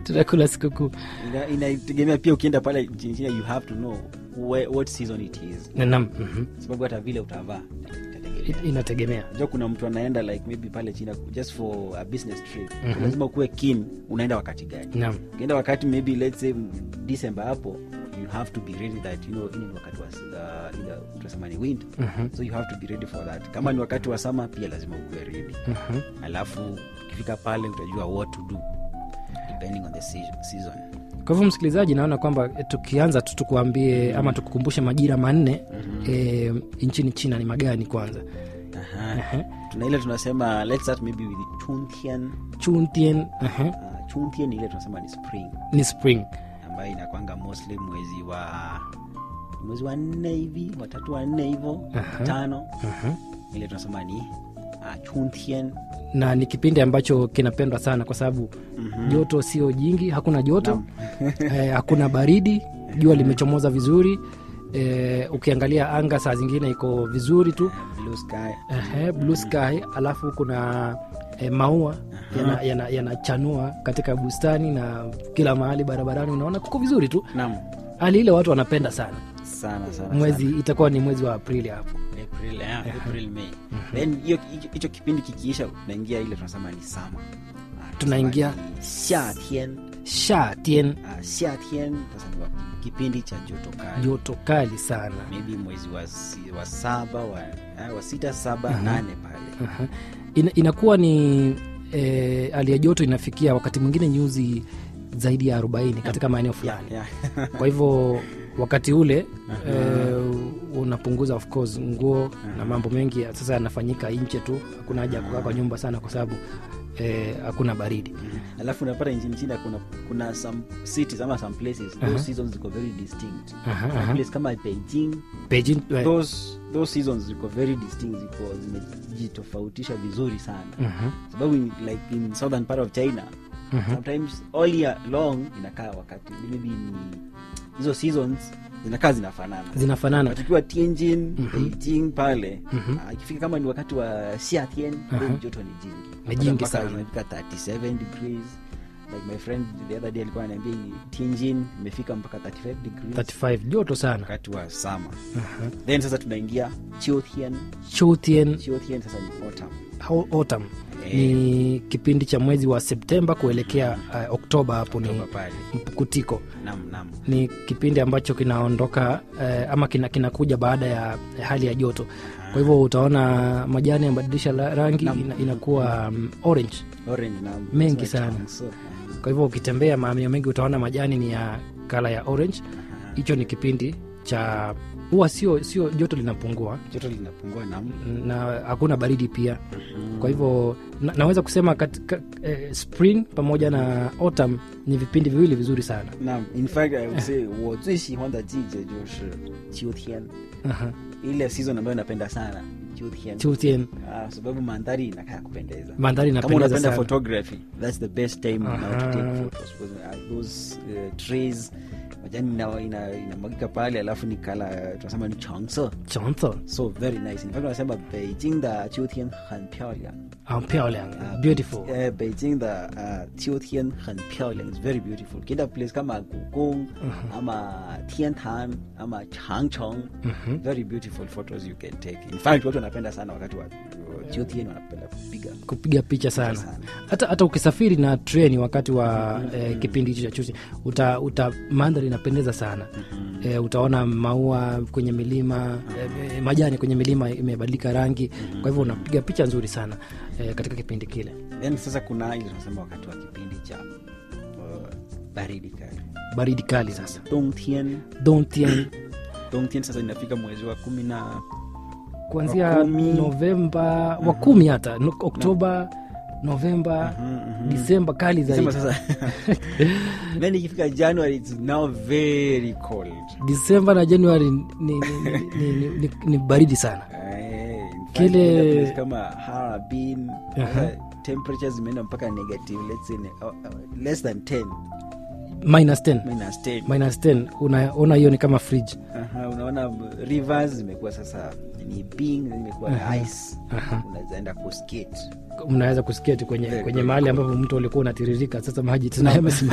tunakula sikukuu Ina- inategemea pia ukienda pale nchini china you have to know where, what season it is nam mhm. sababu hata vile utavaa itategemea. I- inategemea Unajua kuna mtu anaenda like maybe pale china just for a business trip lazima ukuwe keen unaenda wakati gani nam ukienda wakati maybe let's say december hapo you have to be ready that you know ini ni wakati wa uh, ile tunasema ni wind so you have to be ready for that kama ni wakati wa sama pia lazima ukuwe ready alafu ukifika pale utajua what to do depending on the season, season. kwa hivyo msikilizaji naona kwamba eh, tukianza tu tukuambie ama tukukumbushe majira manne eh, nchini china ni magani kwanza Aha. tuna ile tunasema let's start maybe with chuntian chuntien aha, uh, chuntian ile tunasema ni spring ni spring ambayo inakwanga mostly mwezi wa mwezi wa nne hivi watatu wa nne hivo tano ile tunasema ni uh, chuntian na ni kipindi ambacho kinapendwa sana kwa sababu joto sio jingi hakuna joto eh, hakuna baridi jua limechomoza vizuri eh, ukiangalia anga saa zingine iko vizuri tu blue sky Ehe, blue sky alafu kuna eh, maua yanachanua yana, yanachanua katika bustani na kila mahali barabarani unaona kuko vizuri tu nam hali ile watu wanapenda sana sana sana mwezi itakuwa ni mwezi wa aprili hapo sana. April, yeah, April, May. then hiyo hicho- hicho kipindi kikiisha tunaingia ile tunasema ni sama Tunaingia- xiatian shatien uh, xiatian sasa ni wa- kipindi cha joto kali joto kali sana maybe mwezi wa, si- wa saba wa, uh, wa sita saba nane pale Aha. Ina, inakuwa ni eh, hali ya joto inafikia wakati mwingine nyuzi zaidi ya 40 katika maeneo fulani yeah. kwa hivyo wakati ule eh, unapunguza of course nguo na mambo mengi ya- sasa yanafanyika nje tu hakuna haja ya kukaa kwa nyumba sana kwa sababu eh, hakuna baridi alafu unapata nchini china kuna kuna some cities ama some places those seasons ziko very distinct Aha, Some aha. place kama beijing Beijing, eh, those those seasons ziko very distinct ziko zimejitofautisha vizuri sana mhm, sababu in, like in southern part of china sometimes all year long inakaa wakati maybe ni hizo seasons zinakaa zinafanana zinafanana But ukiwa tianjin beijing pale ah, ikifika kama ni wakati wa xiatien then joto ni jingi Ni jingi Mpaka sana. inafika 37 degrees like my friend the other day alikuwa ananiambia tianjin imefika mpaka 35 degrees 35 joto sana wakati wa sama then sasa tunaingia chiothian Chutien chiothian sasa ni autumn au- autumn ni kipindi cha mwezi wa septemba kuelekea uh, oktoba hapo ni Oktoba pale mpukutiko nam nam ni kipindi ambacho kinaondoka eh, ama kina, kinakuja baada ya hali ya joto kwa hivyo utaona majani yamebadilisha la- rangi ina, inakuwa um, orange orange nam Mengi That's why sana. chunks, so, um, kwa hivyo ukitembea maeneo mengi utaona majani ni ya kala ya orange hicho ni kipindi cha huwa sio sio joto linapungua joto linapungua nam na hakuna baridi pia kwa hivyo na, naweza kusema katika eh, spring pamoja na autumn ni vipindi viwili vizuri sana 那 in fact I would say 我最喜欢的季节就是秋天 Aha. ile season ambayo napenda sana秋天 Chutien, Ah, sababu mandhari inakaa ya kupendeza mandhari kama inapendeza unapenda sana photography that's the best time now to Aha. take photos because uh, those uh, trees majani ina- ina- inamwagika pale alafu ni kala tunasema ni changse Chonto, so very nice in fact wanasema beijing da 秋天很漂亮 ah,漂亮, beautiful uh, beijing da uh, 秋天很漂亮 is very beautiful kienda place kama gugong ama tiantan ama changcheng very beautiful photos you can take in fact watu wanapenda sana wakati wa 秋天 wanapenda kupiga kupiga picha sana sana. hata hata ukisafiri na treni wakati wa eh, kipindi hicho cha chusi uta, uta mandhari inapendeza sana eh, utaona maua kwenye milima eh, majani kwenye milima imebadilika rangi kwa hivyo unapiga picha nzuri sana eh, katika kipindi kile then sasa kuna ile tunasema wakati wa kipindi cha uh, baridi kali baridi kali sasa dongtian Dongtian, dongtian sasa inafika mwezi wa kumi na kuanzia Wa kumi. novemba wa kumi hata no- oktoba novemba disemba kali sema zaidi sasa then ikifika january it's now very cold disemba na januari ni, ni, ni, ni, ni, ni baridi sana Eh, in fact, Kile- kuna place kama Harbin Aha. uh, temperatures zimeenda mpaka negative let's say uh, uh, less than 10 minus 10 minus 10 minus 10 unaona hiyo ni kama fridge Aha, unaona rivers zimekuwa sasa ni bing zimekuwa ice Aha. unawezaenda kuskate mnaweza kusketi kwenye, Very kwenye good. mahali ambapo mtu ulikuwa unatiririka sasa maji tena yamesimama